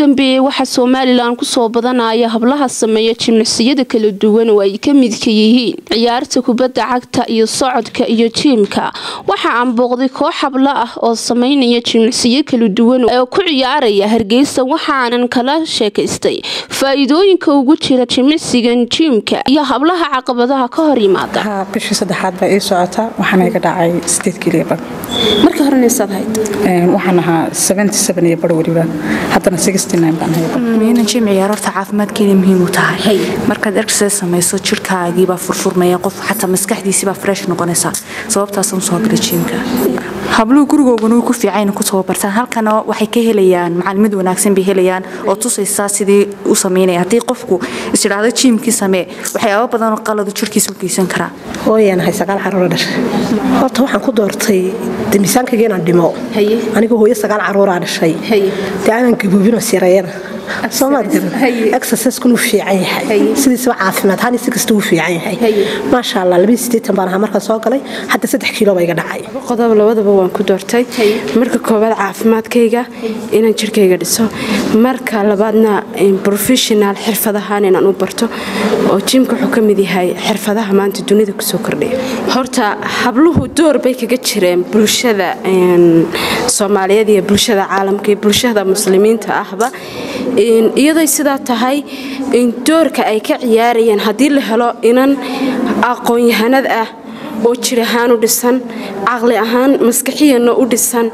dambeeyey waxaa somalilan kusoo badanaya hablaha sameeya jimicsiyada kala duwan oo ay ka midka yihiin ciyaarta kubadda cagta iyo socodka iyo jiimka waxa aan booqday koox hablo ah oo sameynaya jimicsiyo kala duwan oo ku ciyaaraya hargeysa waxaanan kala sheekaystay faa-iidooyinka ugu jira jimicsigan jiimka iyo hablaha caqabadaha ka hor yimaada bishii saddexaad baa ii socota waxaana iga dhacay sideed kiliya bar marka horenesaad hayd waxaan ahaa seventy seven iyo bar weliba haddana sixty nine baan hayba miina jim ciyaararta caafimaadkeeda muhiim u tahay markaad exercise samayso jirkaagiibaa furfurmaya qof xataa maskaxdiisiibaa fresh noqonaysa sababtaasaan usoo galay jiimka habluhu gurigoogana way ku fiican ku tababartaan halkana waxay ka helayaan macaalimad wanaagsan bay helayaan oo tusaysaa sidii u sameynaya haddii qofku isidhaahdo jiimkii samee waxyaaba badanoo qaladu jirkiisa u geysan karaa hooyanahay sagaal caruura dhashay horta waxaan ku doortay de miisaankayga inaan dhimo aniga hooyo sagaal caruuraa dhashay dee aanan gaboobinoo sireeyana soomaad exerciseskun uu fiican yahay sidiisaba caafimaad hani si kasta uu fiican yahay maasha allah labaiyo sideetan baan ahaa markaan soo galay hadda saddex kiilo ba iga dhacay qodob labadaba waan ku doortay marka koowaad caafimaadkayga inaan jirkayga dhiso marka labaadna professional xirfadahaan inaan u barto oo jimka wuxuu ka mid yahay xirfadaha maanta dunida kusoo kordhaya horta habluhu door bay kaga jireen bulshada soomaaliyeed iyo bulshada caalamka iyo bulshada muslimiinta ahba iyadoy sidaa tahay doorka ay ka ciyaarayeen haddii la helo inan aqoon-yahanad ah oo jir ahaan u dhisan caqli ahaan maskaxiyana u dhisan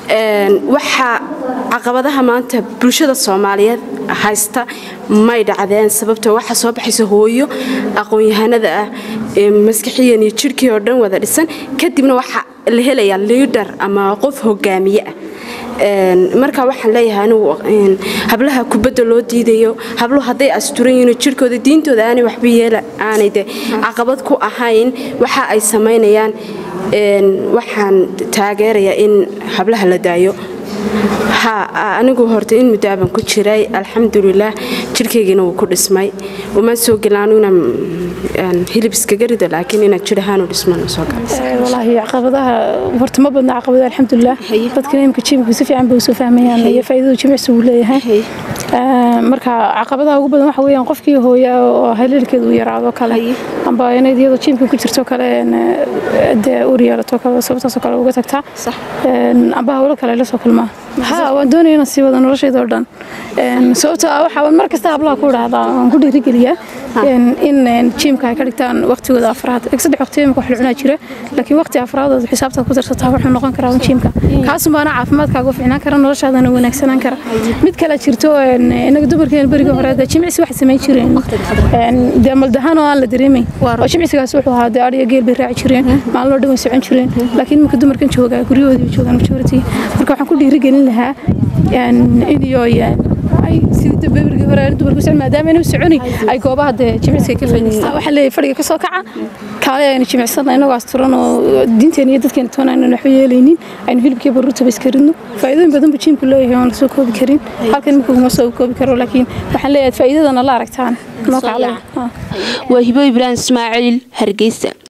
waxaa caqabadaha maanta bulshada soomaaliyeed haysta may dhacdeen sababtoo waxaa soo baxaysa hooyo aqoon-yahanada ah maskaxiyan iyo jirhkii oo dhan wada dhisan kadibna waxaa la helayaa liidar ama qof hogaamiye ah marka waxaan leeyahay anigu hablaha kubadda loo diidayo habluhu hadday asturan yihiin jirkooda diintooda aanay waxba yeela aanay de caqabad ku ahayn waxa ay samaynayaan waxaan taageerayaa in hablaha la daayo ha anigu horta in muddaaban ku jiray alxamdulilaah jirkaygiina wuu ku dhismay uma soo gelaanu inaan hilib iskaga rido laakiin inaad jir ahaan u dhisman soo walaahi caqabadaha horta ma badna caqabada alxamdulilah dadkana imika jiimku si fiican bay usoo fahmayaan iyo faa'iidadu jimicsi uu leeyahay marka caqabadaha ugu badan waxa weeyaan qofkii hooya oo haleelkeedu uu yaraado kale amba inayd iyadoo jiimka ku jirto kale dee uur yeelato kale sababtaasoo kale uga tagtaa amba hawlo kale la soo kulmaa ha waan doonaya inaan sii wado noloshayda oo dhan sababtoo ah waxaa mar kasta hablaha ku dhahdaa waan ku dhiirigeliyaa in jiimka ay ka dhigtaan waqtigooda afraad saddex waqti imika wax la cunaa jira laakiin waqti afraadooda xisaabtaad ku darsataa wuxuu noqon karaa jiimka kaasun baana caafimaadkaaga u fiicnaan kara noloshaadana wanaagsanaan kara mid kale jirto inaga dumarkeena berigii hore dee jimicsi waxay samayn jireen dee maldahaan oo aan la dareemayn oo jimicsigaas wuxuu ahaa dee adhiyo geel bay raaci jireen maalin oo dhan way socon jireen laakiin iminka dumarkan joogaa guryahoodii joogaan majority marka waxaan ku dhiirigelin lahaa iniyo sidii berigii hore dumarku socon maadaama inuu soconi ay goobaha dee jimicsiga ka faa'iidaystaan waxaa leeyahay fadhiga ka soo kaca kaale aynu jimicsana inagoo asturan oo diinteena iyo dadkeena toona aynan waxba yeelaynin aynu hilibkii baruurtaba iska ridno faa'iidooyin badan buu jiimku leeyahay oon lasoo koobi karin halkan imika kuma soo koobi karo laakiin waxaan leeyahay faa'iidadana la aragtaan noo kaclay waa hibo ibraahim ismaaciil hargeysa